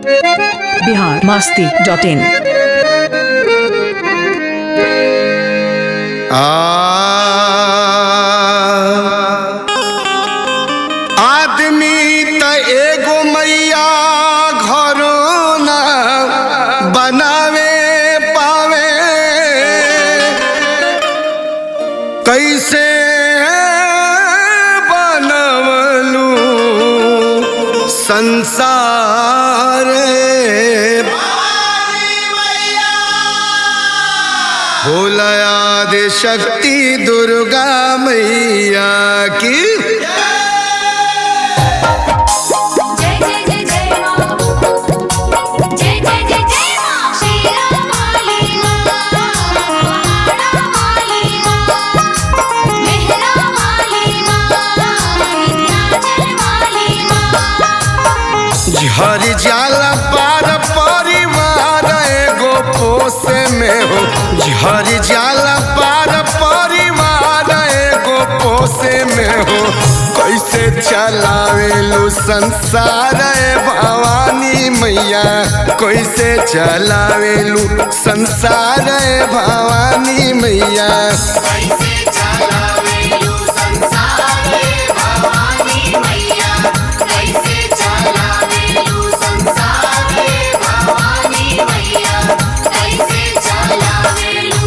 Bihar Masti dot इन आदमी त एगो मैया घरो न बनावे पावे कैसे बनवलू संसार भोला आदि शक्ति दुर्गा मैया की जय जय जय जय मां जय जय जय जय मां शेरा वाली मां आड़ा वाली मां मेहरा वाली मां विंध्याचल वाली मां झर जाला पार परिवार एगो पोसे में हो झर जाला पार परिवार एगो पोसे में हो कैसे चलावेलू संसार ए भवानी मैया कैसे चलावेलू संसार ए भवानी मैया कैसे चलावेलू संसार भवानी मैया कैसे चलावेलू संसार भवानी मैया कैसे चलावेलू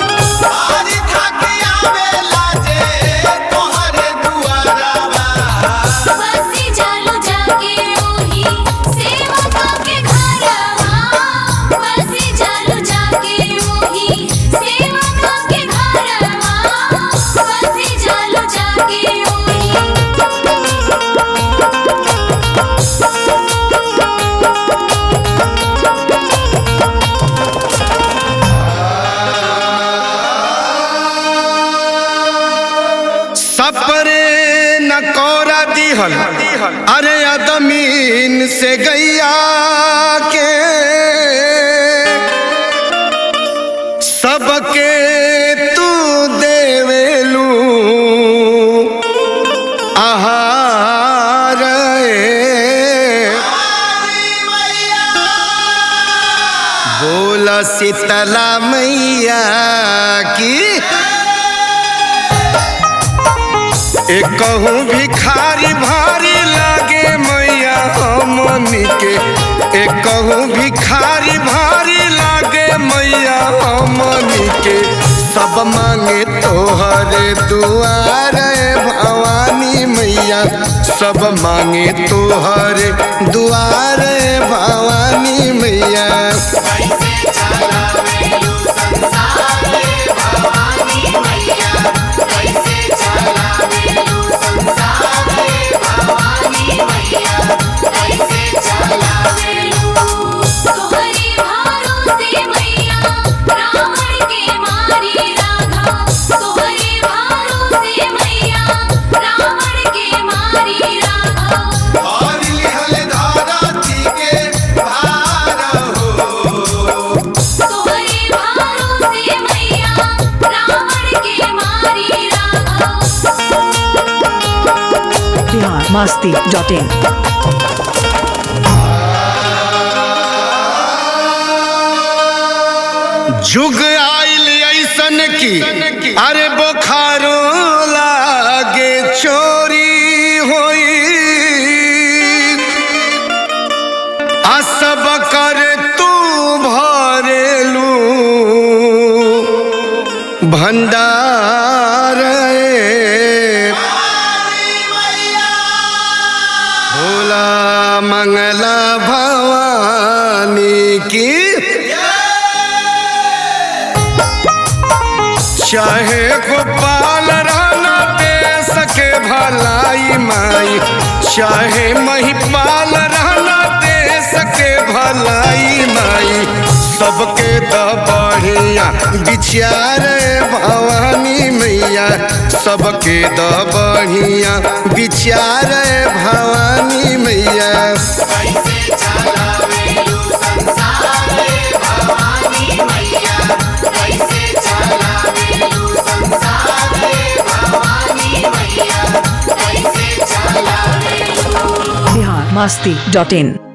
बसी जालू जाके ओही सेवका के घरवा बसी जालू जाके ओही सेवका के घरवा बसी जालू जाके ओही सपरे न कोरा दिहल अरे अदमीन से गैया के सबके तू देवेलू आहार ए। बोला शीतला मैया की एक कहूँ भिखारी भारी लागे मैया हमनी के एक कहूँ भिखारी भारी लागे मैया हमनी के सब मांगे तोहरे दुआरे भवानी मैया सब मांगे तोहरे दुआरे भवानी मैया कैसे चलावेलू संसार भवानी मैया कैसे चलावेलू संसार भवानी मैया कैसे चलावेलू तोहरे भारों से मैया रावण के मारी राधा तोहरे भारों से मैया रावण के मारी राधा तोहरे भारों से मैया रावण के मारी राधा बिहार मास्ती डॉट इन जुग आइल ऐसन की अरे बोखारो लागे चोरी होई आ सब कर तू भरेलू भंडार ए। भोला मंगला भवानी की चाहे गोपाल रहना दे सके भलाई माई चाहे महिपाल रहना दे सके भलाई माई सबके द बढ़िया विचार भवानी मैया सबके द बढ़िया विचार भवानी मैया कैसे चलावेलू संसार भवानी मैया कैसे चलावेलू संसार भवानी मैया कैसे चलावेलू बिहार मास्ती डॉट इन